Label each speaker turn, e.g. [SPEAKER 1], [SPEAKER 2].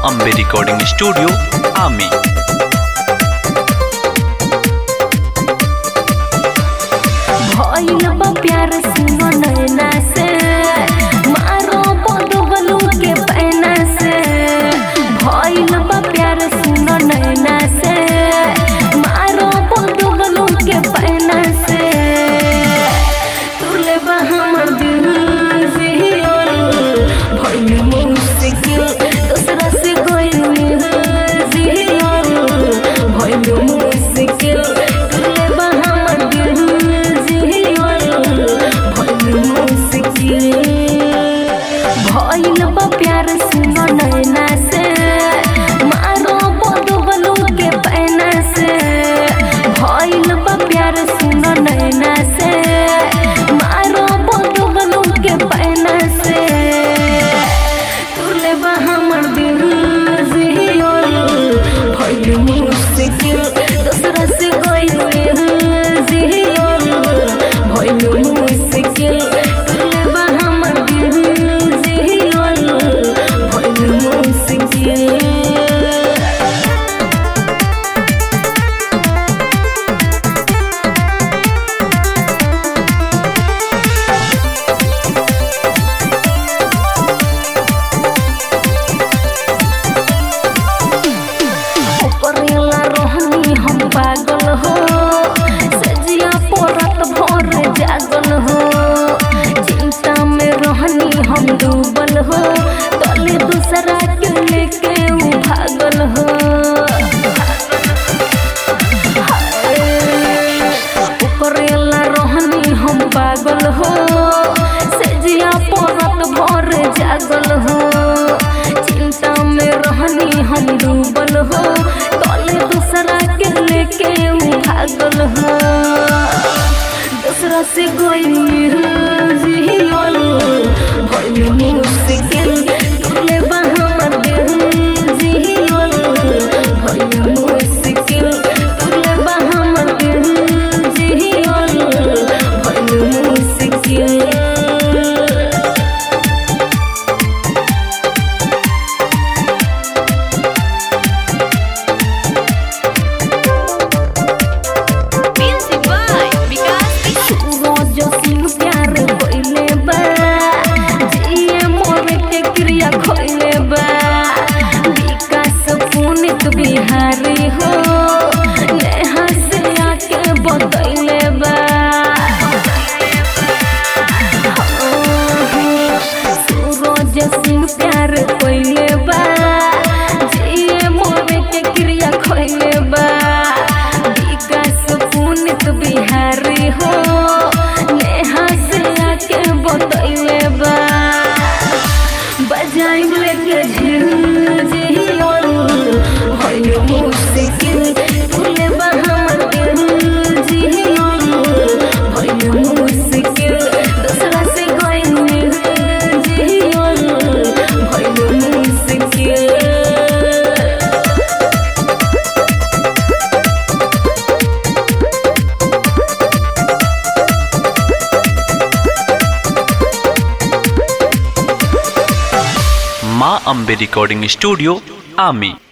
[SPEAKER 1] Ambe recording studio आमी
[SPEAKER 2] भइल बा प्यार सुनो नैना से मारो बदबलू के पैना से भइल बा प्यार सुनो नैना से मारो बदबलू के पैना से तुले बा हमर दिल जियल भइल मुश्किल दूसरा से गइल जियल भइल मुश्किल तुले बा हमर दिल जियल भइल मुश्किल भइल बा प्यार सुनो नैना से मारो बदबलू के पैना से भइल बा प्यार सुनो नैना से मारो बदबलू के पैना से तुले बा हमर दिल जियल भइल मुश्किल दूसरा से गइल जियल भइल मुश्किल तुले बा हमर दिल जियल भइल मुश्किल करेला रोहनी हम पागल हो सजिया पोरत भोर जागल हो चिंता में रोहनी हम डूबल हो तले दूसरा के लेके उ भागल हो करेला रोहनी हम पागल हो सजिया पोरत भोर जागल हो चिंता में रहनी हम डूबल हो तले दूसरा के लेके उ भागल हो दूसरा से गइल जियल भइल मुश्किल तुले बा हमर दिल जियल भइल मुश्किल तुले बा हमर दिल जियल भइल मुश्किल
[SPEAKER 3] Music by Vikas Vishnu.
[SPEAKER 2] रोज सिंह प्यार कोइले बा जिए मोर के क्रिया खोइले बा विकास पुनित बिहारी हो नेहा से आके बतैले बा सूरज सिंह प्यार कोइले बा जिए मोर के क्रिया खोइले बा विकास पुनित बिहारी हो नेहा से आके बतैले बा बजाइब लेके झिल जियल भइल मुश्किल तुले बा हमर दिल जियल भइल मुश्किल दूसरा से गइल जियल भइल मुश्किल
[SPEAKER 1] माँ अम्बे रिकॉर्डिंग स्टूडियो आमी